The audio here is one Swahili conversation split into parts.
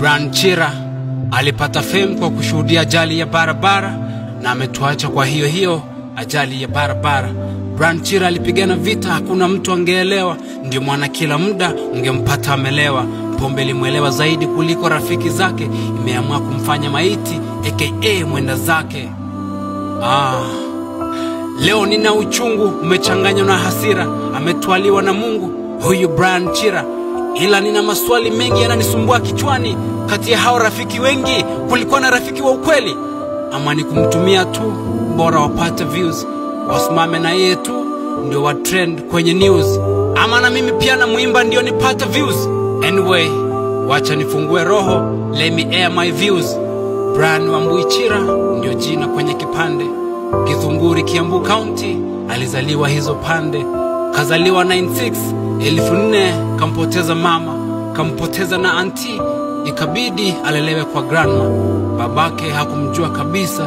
Brian Chira alipata fame kwa kushuhudia ajali ya barabara na ametuacha kwa hiyo hiyo ajali ya barabara. Brian Chira alipigana vita, hakuna mtu angeelewa, ndio maana kila muda ungempata amelewa. Pombe ilimwelewa zaidi kuliko rafiki zake, imeamua kumfanya maiti aka mwenda zake. Ah, leo nina uchungu umechanganywa na hasira, ametwaliwa na Mungu huyu Brian Chira, ila nina maswali mengi yananisumbua kichwani. Kati ya hao rafiki wengi, kulikuwa na rafiki wa ukweli ama ni kumtumia tu, bora wapate views, wasimame na yeye tu ndio wa trend kwenye news, ama na mimi pia na mwimba ndio nipate views. Anyway, wacha nifungue roho, let me air my views. Brian Wambui Chira ndio jina kwenye kipande. Kizunguri, Kiambu County, alizaliwa hizo pande. Kazaliwa 96 elfu nne, kampoteza mama, kampoteza na anti, ikabidi alelewe kwa grandma. Babake hakumjua kabisa,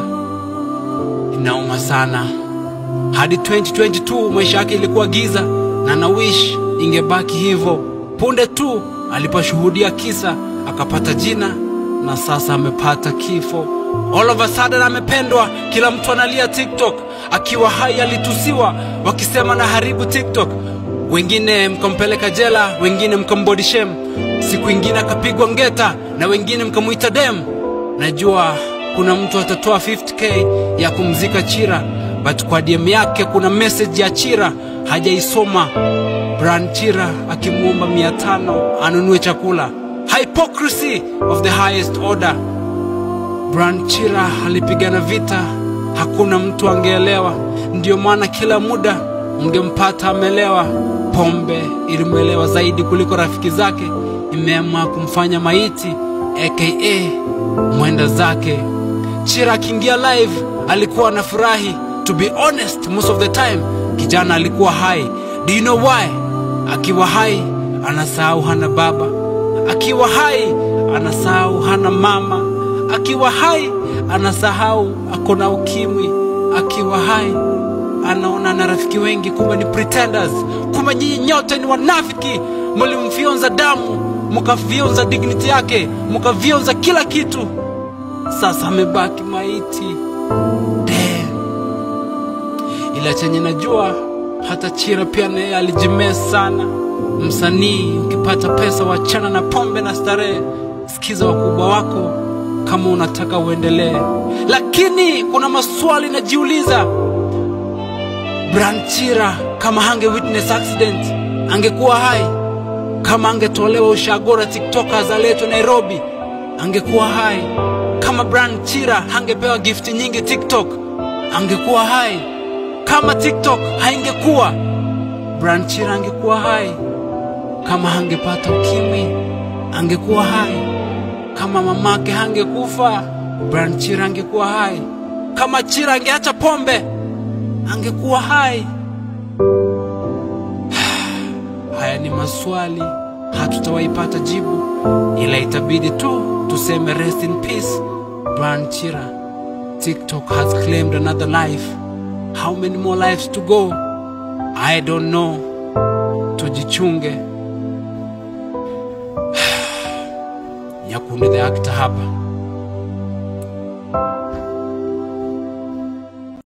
inauma sana. Hadi 2022 maisha yake ilikuwa giza, na na wish ingebaki hivyo. Punde tu aliposhuhudia kisa, akapata jina na sasa amepata kifo. All of a sudden amependwa, kila mtu analia TikTok. Akiwa hai alitusiwa, wakisema na haribu TikTok. Wengine mkampeleka jela, wengine mkambody shame. Siku ingine akapigwa ngeta, na wengine mkamuita dem. Najua kuna mtu atatoa 50k ya kumzika Chira, but kwa DM yake kuna message ya Chira hajaisoma. Brian Chira akimwomba mia tano anunue chakula. Hypocrisy of the highest order. Brian Chira alipigana vita, hakuna mtu angeelewa. Ndiyo maana kila muda ungempata amelewa. Pombe ilimwelewa zaidi kuliko rafiki zake, imeamua kumfanya maiti aka mwenda zake. Chira akiingia live alikuwa anafurahi. To be honest, most of the time kijana alikuwa hai. Do you know why? Akiwa hai anasahau hana baba, akiwa hai anasahau hana mama, akiwa hai anasahau ako na ukimwi, akiwa hai anaona na rafiki wengi, kumbe ni pretenders, kumbe nyinyi nyote ni wanafiki. Mlimfyonza damu, mkafyonza dignity yake, mkafyonza kila kitu. Sasa amebaki maiti. Damn. Ila chenye najua hata Chira pia naye alijimea sana. Msanii ukipata pesa, wachana na pombe na starehe, sikiza wakubwa wako kama unataka uendelee. Lakini kuna maswali najiuliza, Brian Chira kama hange witness accident angekuwa hai? Kama angetolewa ushagora tiktokers aletwe Nairobi angekuwa hai? Kama Brian Chira hangepewa gifti nyingi TikTok angekuwa hai? Kama TikTok haingekuwa Brian Chira angekuwa hai? Kama hangepata ukimwi angekuwa hai? Kama mamake hangekufa Brian Chira angekuwa hai? Kama Chira angeacha pombe angekuwa hai? Haya ni maswali hatutawaipata jibu, ila itabidi tu tuseme rest in peace Brian Chira. TikTok has claimed another life. How many more lives to go? I don't know. Tujichunge. Nyakundi the actor hapa.